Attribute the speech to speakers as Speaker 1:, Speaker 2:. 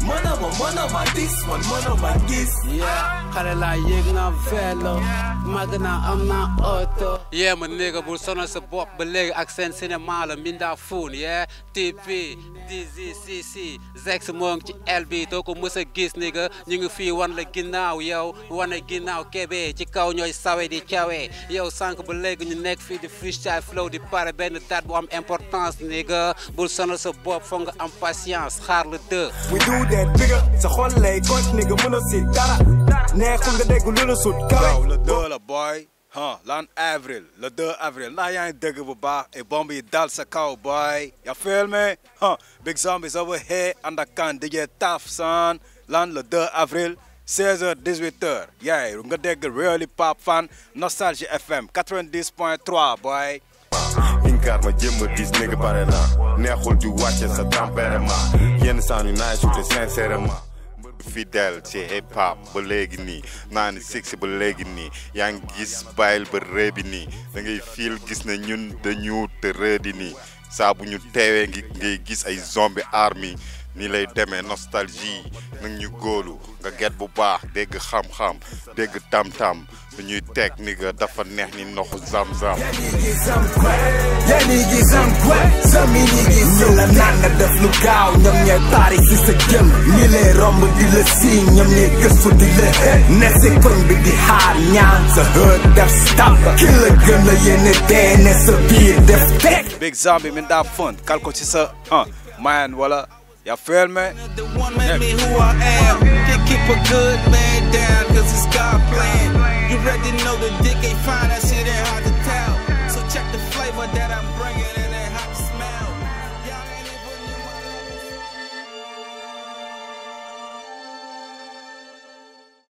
Speaker 1: mënama mënama dis man mënama gis
Speaker 2: yeah xale laa yéeg naa vélo màgg naa am naa oto yee ma néega bul sonal sa bopp ba léegi ak seen cinéma la minda fuun yee TP DZCC Zex moo ngi ci el bi doo ko mës a gis ni nga ñu ngi fii wan la ginnaaw yow wane ginnaaw kebe ci kaw ñooy sawe di cawe yow sànq ba léegi ñu nekk fii di freestyle flow di pare benn date bu am importance ni nga bul sonal sa bopp foog nga am patience xaar la deux
Speaker 1: we do that bigger sa xol lay coach ni nga mën a si dara neexul nga dégg lu la sut kawe
Speaker 3: waaw le 2 la boy ah lan avril le 2 avril ndax yaa ngi dëgg bu baax et bomb yi dal sa kaw boy ya feel me ah big zombies over here ànd ak kan DJ Taf san lan le 2 avril 16h 18h yaay nga dégg really pop fan nostalgie FM 90.3 boy
Speaker 4: inkaar ma jëm a dis nigga pare naa neexul ju wàcce sa tempérament yenn saa yu naay suute sincèrement fidèle ci hip hop ba léegi nii naa ni six ba léegi nii yaa ngi gis bàyyil ba rëbi nii da ngay fiil gis ne ñun dañu te rëdi nii saa bu ñu teewee ngi ngay gis ay zombie army nii lay demee nostalgie nag ñu góolu nga get bu baax dégg xam-xam dégg tam-tam dañuy teg ni nga dafa neex ni ndoxu zam-zam
Speaker 1: yaa ni gis am kwe sami ni gis ñu la naan nga def lu gaaw ñoom ñooy pari si sa jëm ñi lay romb di la siiñ ñoom ñooy gëstu di la xët ne si koñ bi di xaar ñaan sa hët def stop ki la gën a yéene dee ne sa biir def teg
Speaker 3: big zombie min daa fun kal ko ci sa ah man wala ya feel me
Speaker 5: The one made me who I am. Can't keep a good man down, cause it's God plan. You already know the dick ain't fine, I see